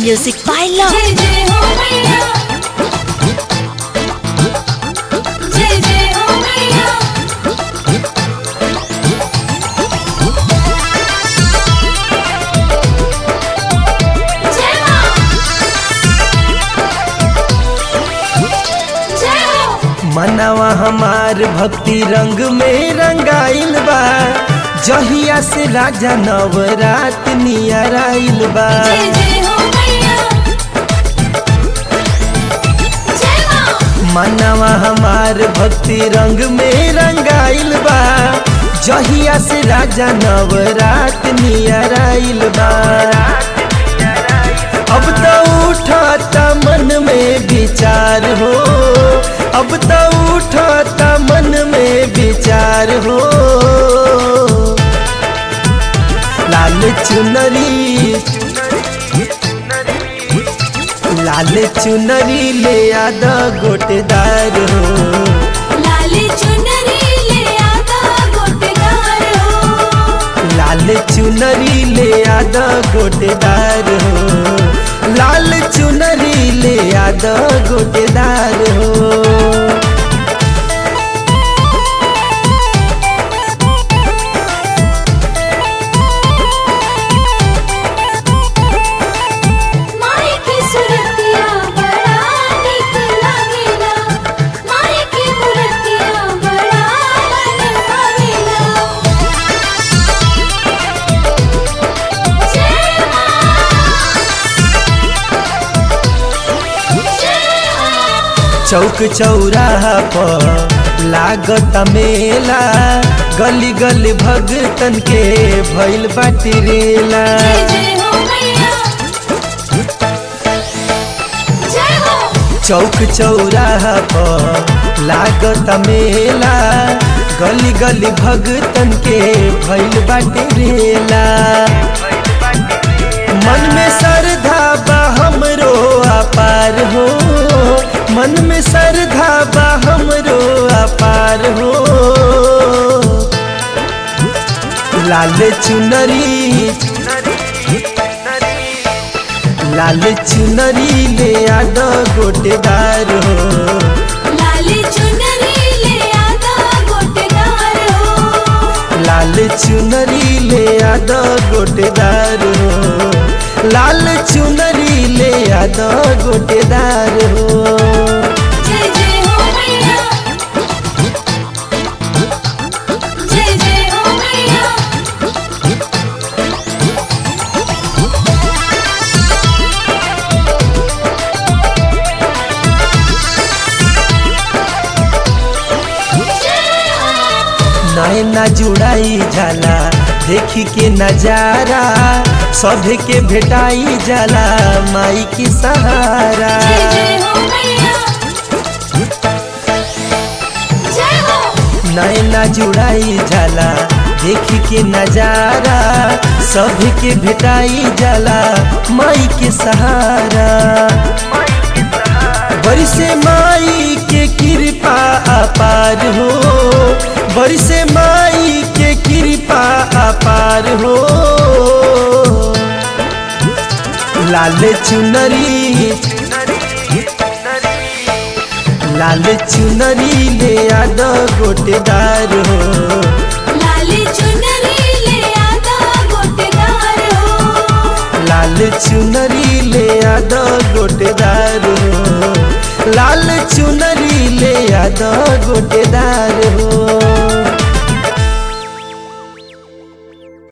Music by Love. जय जय हो मैया जय जय हो मैया जय मां जय हो मनवा हमार भक्ति रंग में रंगाइल बा जहिया से राजा नवरात नियर आइल बा जय जय हो मैया जय मां मनवा हमार भक्ति रंग में रंगाइल बा जहिया से राजा नवरात नियर आइल बा अब तो उठाता मन में विचार हो अब तो उठाता मन में विचार हो लाल चुनरी लाल चुनरी ले आद गोटेदार हो लाली चुनरी ले आता गोटेदार हो लाल चुनरी ले आद गोटेदार हो लाल चुनरी ले आद गोटेदार हो माई की सुरतिया बड़ा निक लागेला माई की मूर्तिया बड़ा मन भावेला जय मां जय मां चौक चौराहा पर लागत मेला गली गली भगतन के भइल बाटी रेला जय जय हो मैया जय हो चौक चौराहा पर लागत मेला गली गली भगतन के भइल बाटे रेला मन में श्रद्धा बा हमरो अपार हो मन में श्रद्धा बा हमरो अपार हो लाल चुनरी लाल चुनरी ले आद गोटेदार हो लाली चुनरी ले आता गोटेदार हो लाल चुनरी ले आद गोटेदार हो लाल चुनरी ले आद गोटेदार हो जय जय हो मैया जय जय हो मैया नैना जुड़ाई जाला देखी के नजारा सभे के भेटाई जाला माई की सहारा जय जय हो मैया जय हो नैना जुड़ाई जाला देखी के नजारा सभी के भेटाई जाला माई के सहारा बरिसे माई के कृपा अपार हो बरिसे माई के कृपा अपार हो लाल चुनरी लाल चुनरी ले आद गोटेदार हो लाली चुनरी ले आता गोटेदार हो लाल चुनरी ले आद गोटेदार हो लाल चुनरी ले आद गोटेदार हो